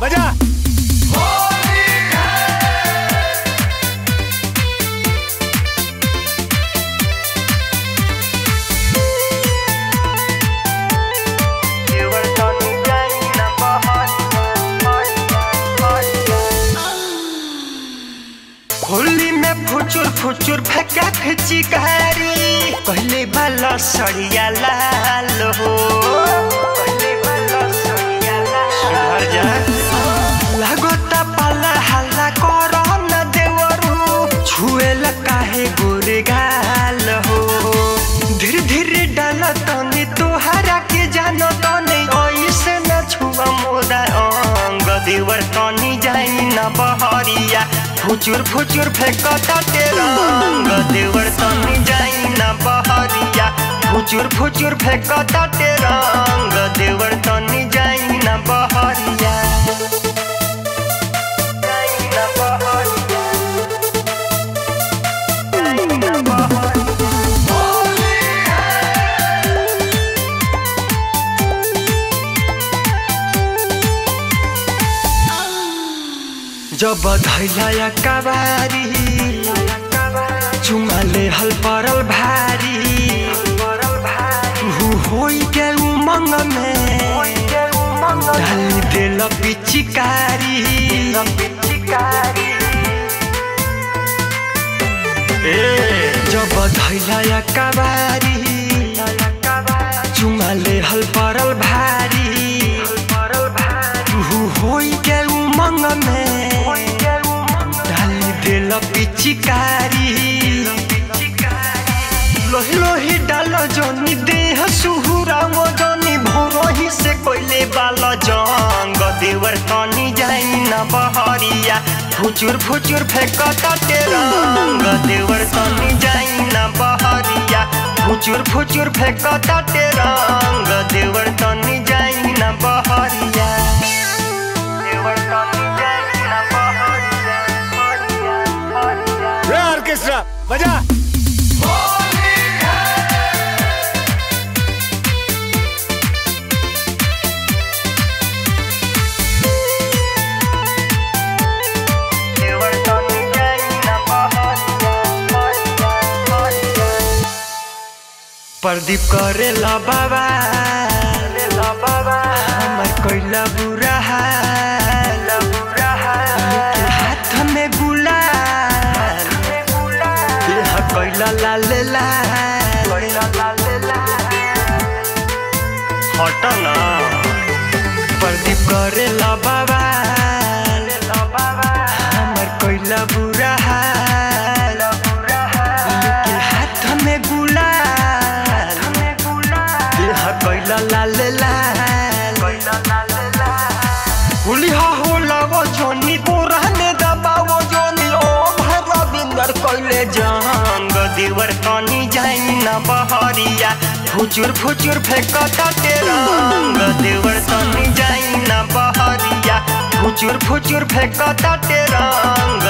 बजा होली में फुचुर फुचुर फेंका फेंची कारी कहले बाला सड़िया लाल हो कहले बाला सड़िया लाल सुधर जा लगता पाला हल्ला करो न देवरू छुएला काहे गोरे गाल हो धीरे धीरे डाल तनी तोहरा के जानो तनी ऐसे न छुआ मोदा अंग देवर तनी जाई न बहरिया फुचुर फुचुर फेंकता ते रंग देवर तनी जाई न बहरिया फुचुर फुचुर फेंकता ते रंग देवर तनी जाई न बहरिया जाई न बहरिया जाई न बहरिया जब धैला कबारी चुमाले हल परल भारी हु होई के उमंग में डाली देल पिचिकारी ए जब धैला कबारी चुमाले हल परल भारी हु होई के उमंग में डाली देल पिचिकारी लोही लोही डाल जनी देह सुहुरा मो जनी भोरही से कोइले बाल जंग देवर तनी जाई न बहरिया फुचुर फुचुर फेंकता ते रंग देवर तनी जाई न बहरिया फुचुर फुचुर फेंकता ते रंग देवर तनी जाई न बहरिया देवर तनी जाई न बहरिया बहरिया बहरिया रे ऑर्केस्ट्रा बजा देवर तनी जाई न बहरिया बहरिया बहरिया प्रदीप करे ला बाबा हमर कोइला बुरा हाल के हाथ में गुलाल देह कोइला लाल लाल हट ना प्रदीप करे ला बाबा हमर कोइला बुरा हाल के हाथ में गुलाल देह कोइला लाल लाल हुलिया हो लगो जोनी पुराने दबावो जोनी ओ भरा बिंदर कोइले जंग देवर कनी जाई न बहरिया फुचुर फुचुर फेंकता ते रंग देवर तनी जाई न बहरिया फुचुर फुचुर फेंकता ते रंग